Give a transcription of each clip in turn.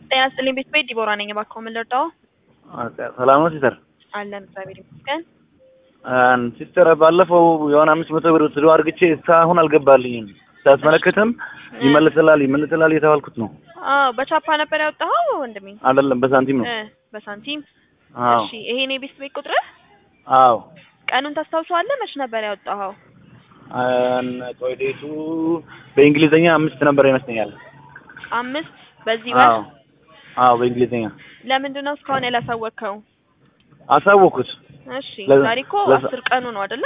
ጤና ይስጥልኝ ቤት ቤት ዲቦራ ነኝ። እባክዎ ምን ልርዳዎ? ሰላም ነው ሲስተር? አለን እግዚአብሔር ይመስገን። ሲስተር ባለፈው የሆነ አምስት መቶ ብር ስዶ አድርግቼ እስካሁን አልገባልኝም። ሳስመለከትም ይመልስላል ይመልስላል እየተባልኩት ነው። አዎ በቻፓ ነበር ያወጣኸው ወንድሜ? አይደለም በሳንቲም ነው። እ በሳንቲም አዎ እሺ። ይሄ ነው የቤት ቤት ቁጥርህ? አዎ ቀኑን ታስታውሰዋለህ? መች ነበር ያወጣኸው? ቆይ ዴቱ በእንግሊዝኛ አምስት ነበር ይመስለኛል። አምስት በዚህ ወር። አዎ አዎ በእንግሊዝኛ ለምንድን ነው እስካሁን ያላሳወቅኸው? አሳወኩት። እሺ ለዛ- ዛሬ እኮ ለዛ- አስር ቀኑ ነው አይደለ?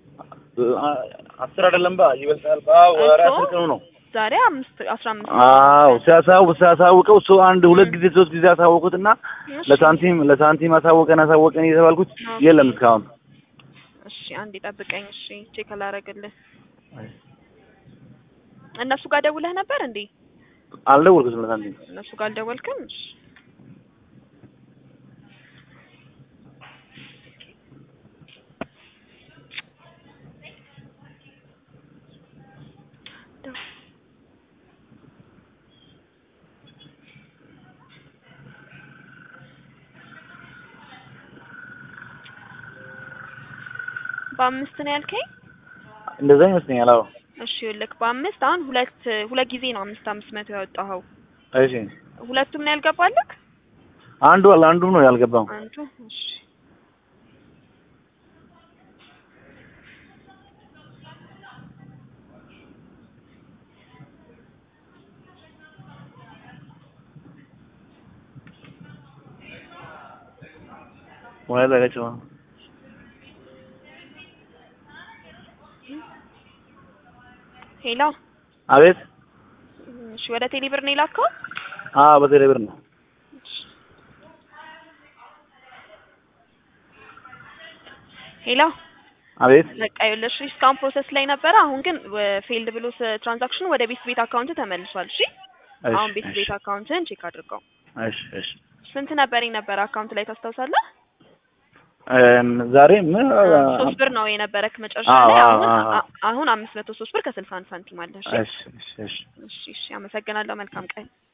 አስር አይደለም ባ ይበልጣል። አዎ ኧረ እኮ አስር ቀኑ ነው። ዛሬ አምስት አስራ አምስት አዎ ሲያሳው ሲያሳውቀው እሱ አንድ ሁለት ጊዜ ሶስት ጊዜ አሳወቁትና እሺ። ለሳንቲም ለሳንቲም አሳወቀን አሳወቀን እየተባልኩት ኦኬ። የለም እስካሁን። እሺ አንዴ ጠብቀኝ። እሺ ቼክ አላረግልህ። እነሱ ጋር ደውለህ ነበር እንዴ? አልደወልኩትም ለሳንቲም። እነሱ ጋር አልደወልክም? እሺ በአምስት ነው ያልከኝ? እንደዛ ይመስለኛል። አዎ እሺ ይኸውልህ በአምስት አሁን ሁለት ሁለት ጊዜ ነው አምስት አምስት መቶ ያወጣኸው። እሺ ሁለቱም ነው ያልገባልህ? አንዱ አለ አንዱ ነው ያልገባው። አንዱ እሺ ወይ ዘጋቸው። ሄሎ አቤት። እሺ ወደ ቴሌብር ነው የላከው? አዎ በቴሌ ብር ነው። ሄሎ አቤት። በቃ ይኸውልሽ እስካሁን ፕሮሰስ ላይ ነበረ። አሁን ግን ፌልድ ብሎ ትራንዛክሽኑ ወደ ቤት ቤት አካውንት ተመልሷል። እሺ እሺ አሁን ቤት እሺ ቤት አካውንትን ቼክ አድርገው። እሺ እሺ ስንት ነበረኝ ነበር አካውንት ላይ ታስታውሳለህ? እም ዛሬ ምን ሶስት ብር ነው የነበረክ መጨረሻ አዎ፣ ላይ። አዎ፣ አሁን አዎ። አ- አሁን አምስት መቶ ሶስት ብር ከስልሳ አንድ ሳንቲም አለ። እሺ እሺ እሺ እሺ እሺ እሺ አመሰግናለሁ። መልካም ቀን